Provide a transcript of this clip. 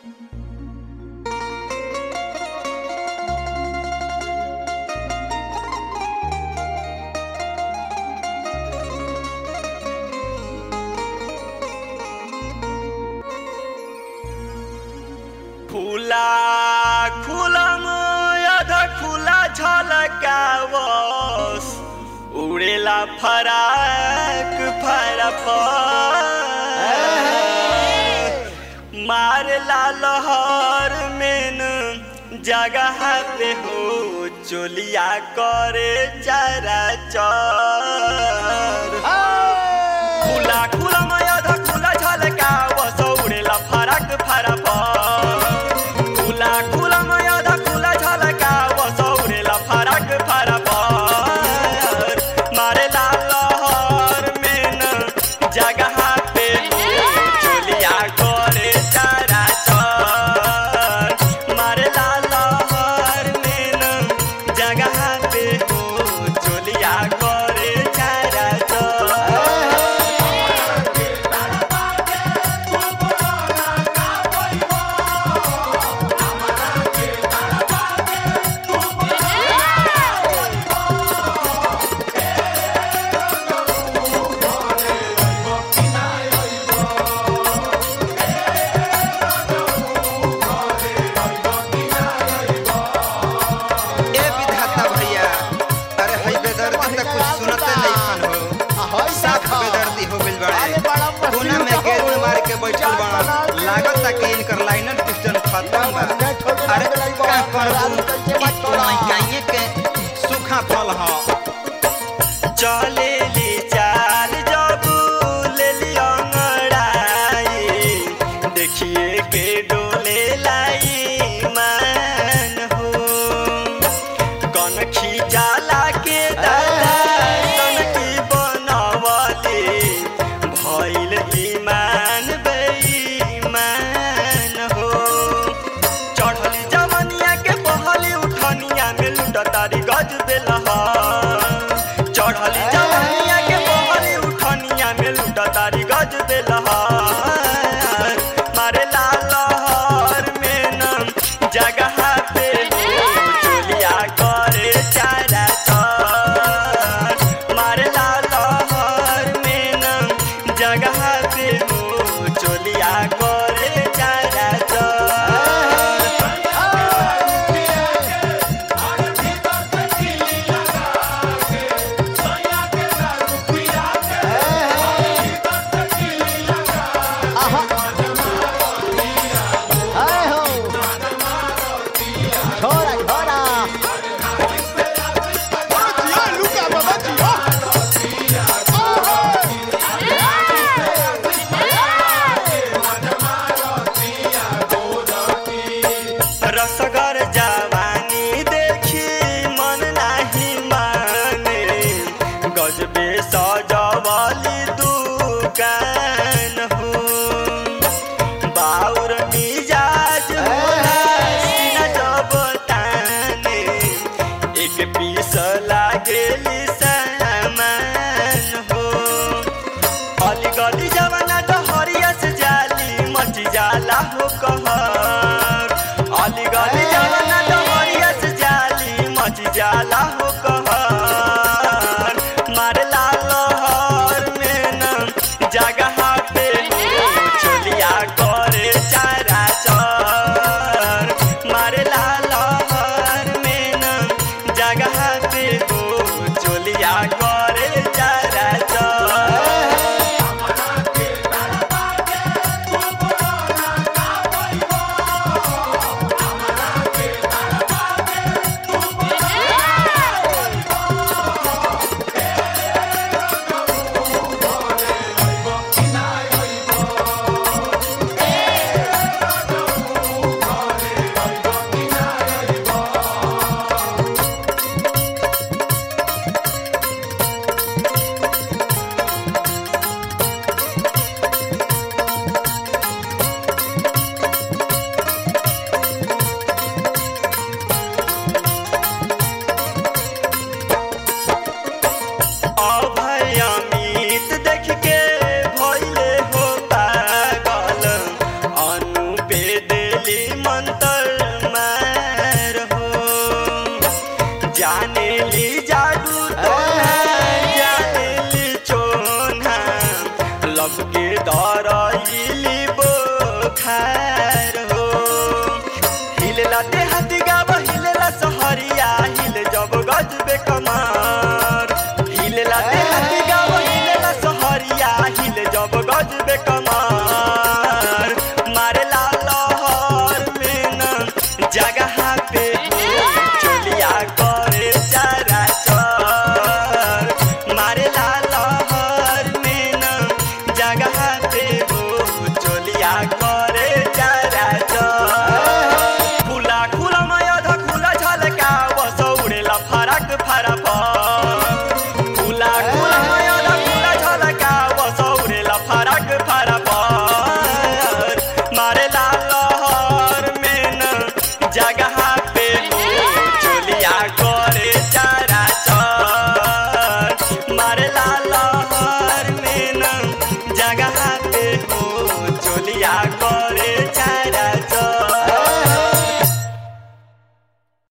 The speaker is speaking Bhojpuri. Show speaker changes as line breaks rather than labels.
खुला खुलम अध खुला झलकावस उड़ेला फराक फरफ मारला लहर में न जगह पे हो चोलिया करे चरा चर खुला खुला माया धा खुला झलका वस उडेला फरक फरक खुला खुला माया धा खुला झलका वस उडेला फरक फरक मारे ला लहर में न जगह पे चोलिया करे चारा चर मारे ला लहर में न जगह पे हो चोलिया करे चारा चर दरइली बोखार